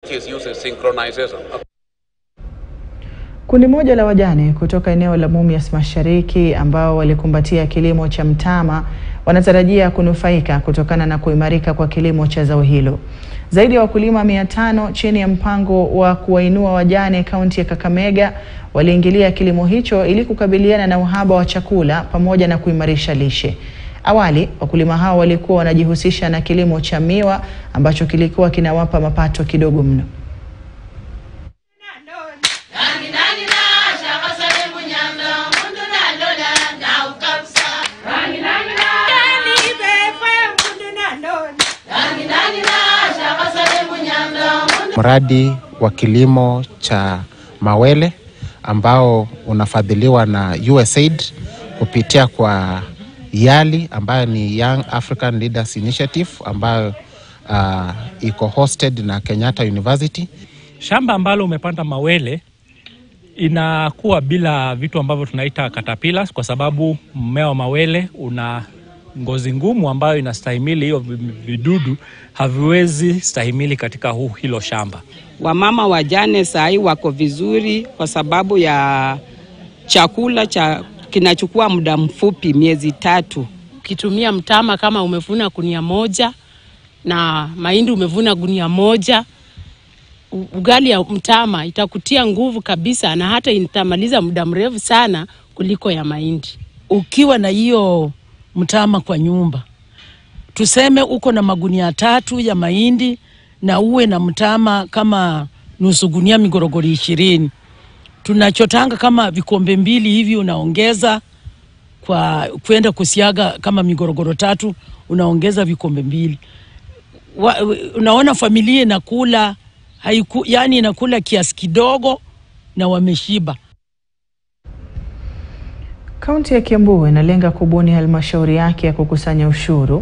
is using synchronization. Kundi moja la wajane kutoka eneo la Mumias Mashariki ambao walikumbatia kilimo cha mtama wanatarajia kunufaika kutokana na kuimarika kwa kilimo cha zao hilo. Zaidi ya wakulima mia tano chini ya mpango wa kuwainua wajane kaunti ya Kakamega waliingilia kilimo hicho ili kukabiliana na uhaba wa chakula pamoja na kuimarisha lishe. Awali wakulima hao walikuwa wanajihusisha na kilimo cha miwa ambacho kilikuwa kinawapa mapato kidogo mno. Mradi wa kilimo cha mawele ambao unafadhiliwa na USAID kupitia kwa YALI ambayo ni Young African Leaders Initiative ambayo uh, iko hosted na Kenyatta University. Shamba ambalo umepanda mawele inakuwa bila vitu ambavyo tunaita caterpillars, kwa sababu mmea wa mawele una ngozi ngumu ambayo inastahimili hiyo vidudu, haviwezi stahimili katika huu hilo shamba. Wamama wajane sahii wako vizuri kwa sababu ya chakula cha kinachukua muda mfupi, miezi tatu. Ukitumia mtama kama umevuna gunia moja na mahindi umevuna gunia moja, ugali ya mtama itakutia nguvu kabisa, na hata itamaliza muda mrefu sana kuliko ya mahindi. Ukiwa na hiyo mtama kwa nyumba, tuseme uko na magunia tatu ya mahindi na uwe na mtama kama nusu gunia migorogoro ishirini, tunachotanga kama vikombe mbili hivi, unaongeza kwa kwenda kusiaga kama migorogoro tatu, unaongeza vikombe mbili. Wa, unaona familia inakula haiku, yani inakula kiasi kidogo na wameshiba. Kaunti ya Kiambu inalenga kubuni halmashauri yake ya kukusanya ushuru